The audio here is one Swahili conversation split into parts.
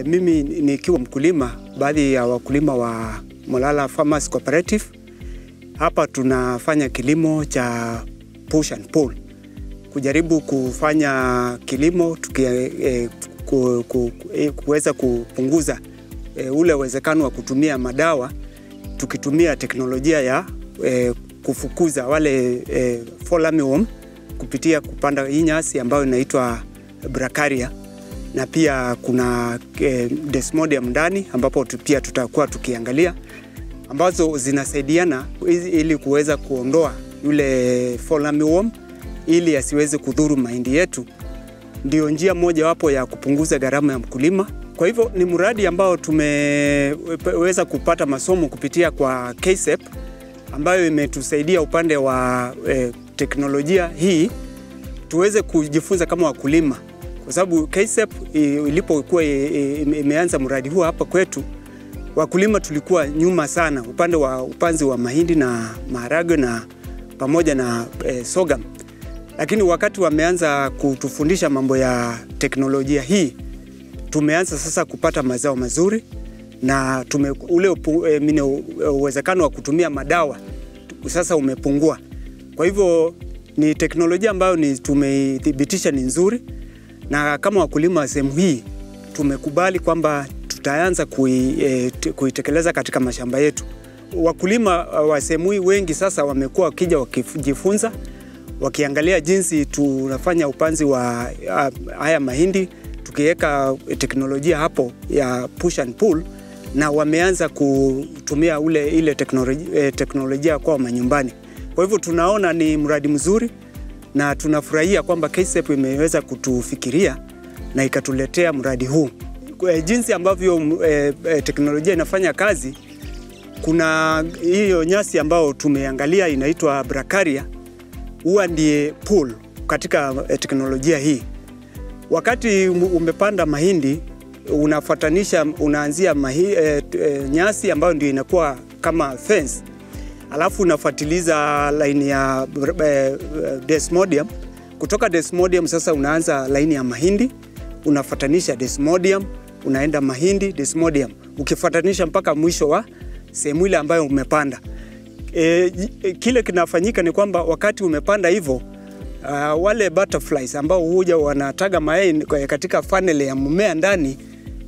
mimi nikiwa mkulima, baadhi ya wakulima wa Molala Farmers Cooperative, hapa tunafanya kilimo cha push and pull, kujaribu kufanya kilimo tuki, eh, ku, ku, eh, kuweza kupunguza eh, ule uwezekano wa kutumia madawa tukitumia teknolojia ya eh, kufukuza wale eh, fall armyworm kupitia kupanda hii nyasi ambayo inaitwa Bracharia na pia kuna eh, Desmodium ndani ambapo tu- pia tutakuwa tukiangalia ambazo zinasaidiana ili- ili kuweza kuondoa yule fall armyworm ili asiweze kudhuru mahindi yetu. Ndio njia mojawapo ya kupunguza gharama ya mkulima. Kwa hivyo ni mradi ambao tumeweza kupata masomo kupitia kwa KSEP ambayo imetusaidia upande wa eh, teknolojia hii tuweze kujifunza kama wakulima, kwa sababu KSEP i- ilipokuwa i- i- imeanza mradi huu hapa kwetu, wakulima tulikuwa nyuma sana upande wa upanzi wa mahindi na maharagwe na pamoja na eh, sorghum, lakini wakati wameanza kutufundisha mambo ya teknolojia hii, tumeanza sasa kupata mazao mazuri na tume, ule upu, eh, mine, uwezekano wa kutumia madawa sasa umepungua. Kwa hivyo ni teknolojia ambayo ni tumeithibitisha ni nzuri, na kama wakulima wa sehemu hii tumekubali kwamba tutaanza kui, e, t- kuitekeleza katika mashamba yetu. Wakulima wa sehemu hii wengi sasa wamekuwa wakija wakijifunza, wakiangalia jinsi tunafanya upanzi wa a, haya mahindi tukiweka teknolojia hapo ya push and pull, na wameanza kutumia ule ile teknolojia, teknolojia kwao manyumbani. Kwa hivyo tunaona ni mradi mzuri na tunafurahia kwamba KSEP imeweza kutufikiria na ikatuletea mradi huu. Kwa jinsi ambavyo e, e, teknolojia inafanya kazi, kuna hiyo nyasi ambayo tumeangalia inaitwa Bracharia, huwa ndiye pull katika e, teknolojia hii. Wakati umepanda mahindi unafuatanisha, unaanzia mahi, e, e, nyasi ambayo ndio inakuwa kama fence alafu unafuatiliza laini ya eh, desmodium. Kutoka desmodium sasa unaanza laini ya mahindi, unafuatanisha desmodium, unaenda mahindi, desmodium, ukifuatanisha mpaka mwisho wa sehemu ile ambayo umepanda. E, kile kinafanyika ni kwamba wakati umepanda hivyo uh, wale butterflies ambao huja wanataga mayai katika funnel ya mmea ndani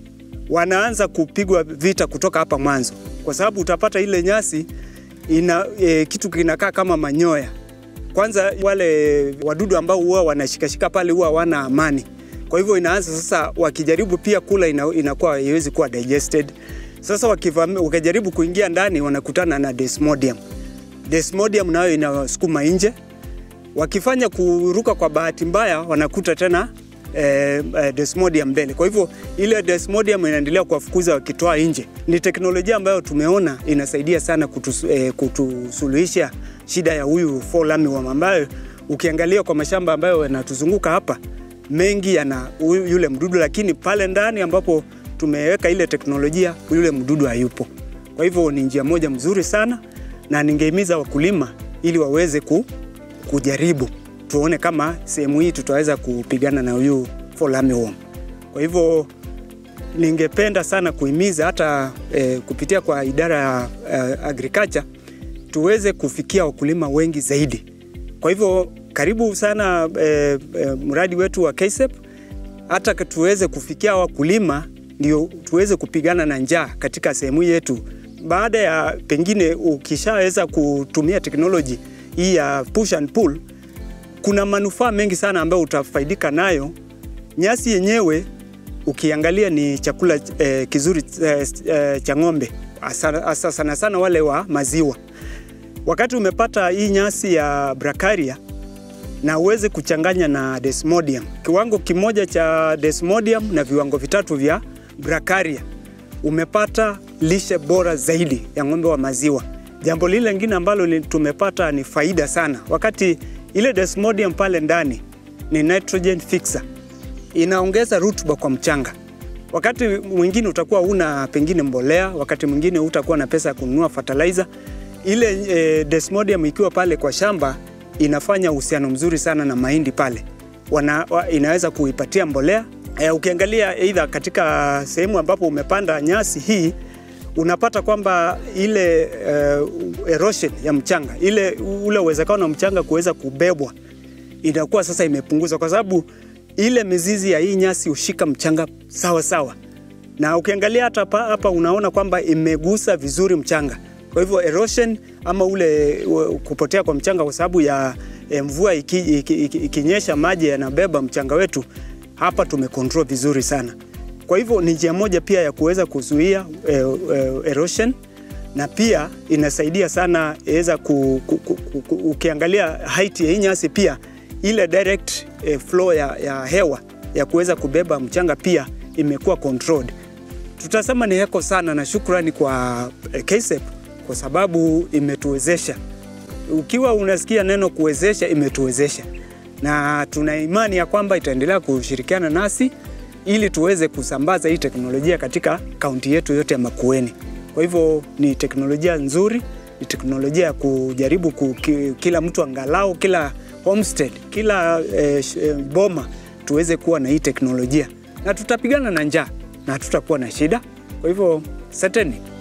wanaanza kupigwa vita kutoka hapa mwanzo, kwa sababu utapata ile nyasi ina e, kitu kinakaa kama manyoya. Kwanza wale wadudu ambao huwa wanashikashika pale huwa wana amani, kwa hivyo inaanza sasa, wakijaribu pia kula ina, inakuwa haiwezi kuwa digested. Sasa wakivamia, wakijaribu kuingia ndani wanakutana na desmodium. Desmodium nayo inasukuma nje, wakifanya kuruka kwa bahati mbaya wanakuta tena eh, eh, desmodium mbele. Kwa hivyo ile desmodium inaendelea kuwafukuza wakitoa nje. Ni teknolojia ambayo tumeona inasaidia sana kutus, eh, kutusuluhisha shida ya huyu fall armyworm ambayo ukiangalia kwa mashamba ambayo yanatuzunguka hapa mengi yana yule mdudu, lakini pale ndani ambapo tumeweka ile teknolojia yule mdudu hayupo. Kwa hivyo ni njia moja mzuri sana, na ningehimiza wakulima ili waweze ku, kujaribu tuone kama sehemu hii tutaweza kupigana na huyu fall armyworm. Kwa hivyo ningependa sana kuhimiza hata eh, kupitia kwa idara ya eh, agriculture tuweze kufikia wakulima wengi zaidi. Kwa hivyo karibu sana eh, eh, mradi wetu wa KSEP hata tuweze kufikia wakulima ndio tuweze kupigana na njaa katika sehemu yetu. Baada ya pengine ukishaweza kutumia teknoloji hii ya push and pull, kuna manufaa mengi sana ambayo utafaidika nayo. Nyasi yenyewe ukiangalia ni chakula eh, kizuri eh, eh, cha ng'ombe hasa sana sana wale wa maziwa. Wakati umepata hii nyasi ya Bracharia na uweze kuchanganya na Desmodium, kiwango kimoja cha Desmodium na viwango vitatu vya Bracharia, umepata lishe bora zaidi ya ng'ombe wa maziwa. Jambo lile lingine ambalo tumepata ni faida sana, wakati ile Desmodium pale ndani ni nitrogen fixer, inaongeza rutuba kwa mchanga. Wakati mwingine utakuwa una pengine mbolea, wakati mwingine utakuwa na pesa ya kununua fertilizer. Ile e, Desmodium ikiwa pale kwa shamba inafanya uhusiano mzuri sana na mahindi pale. Wana, wa, inaweza kuipatia mbolea E, ukiangalia aidha katika sehemu ambapo umepanda nyasi hii unapata kwamba ile uh, erosion ya mchanga ile ule uwezekano wa mchanga kuweza kubebwa inakuwa sasa imepunguza, kwa sababu ile mizizi ya hii nyasi hushika mchanga sawa sawa, na ukiangalia hata hapa, hapa unaona kwamba imegusa vizuri mchanga. Kwa hivyo erosion ama ule u- kupotea kwa mchanga kwa sababu ya eh, mvua ikinyesha iki, iki, ikinyesha maji yanabeba mchanga wetu, hapa tumecontrol vizuri sana. Kwa hivyo ni njia moja pia ya kuweza kuzuia eh, eh, erosion na pia inasaidia sana iweza ku, ku, ku, ku, ku, ukiangalia height ya hii nyasi pia ile direct eh, flow ya, ya hewa ya kuweza kubeba mchanga pia imekuwa controlled. Tutasema ni heko sana na shukrani kwa eh, KSEP kwa sababu imetuwezesha. Ukiwa unasikia neno kuwezesha, imetuwezesha na tuna imani ya kwamba itaendelea kushirikiana nasi ili tuweze kusambaza hii teknolojia katika kaunti yetu yote ya Makueni. Kwa hivyo ni teknolojia nzuri, ni teknolojia ya kujaribu ku, ki, kila mtu angalau kila homestead, kila eh, sh- eh, boma tuweze kuwa na hii teknolojia na tutapigana na njaa na hatutakuwa na shida. Kwa hivyo asanteni.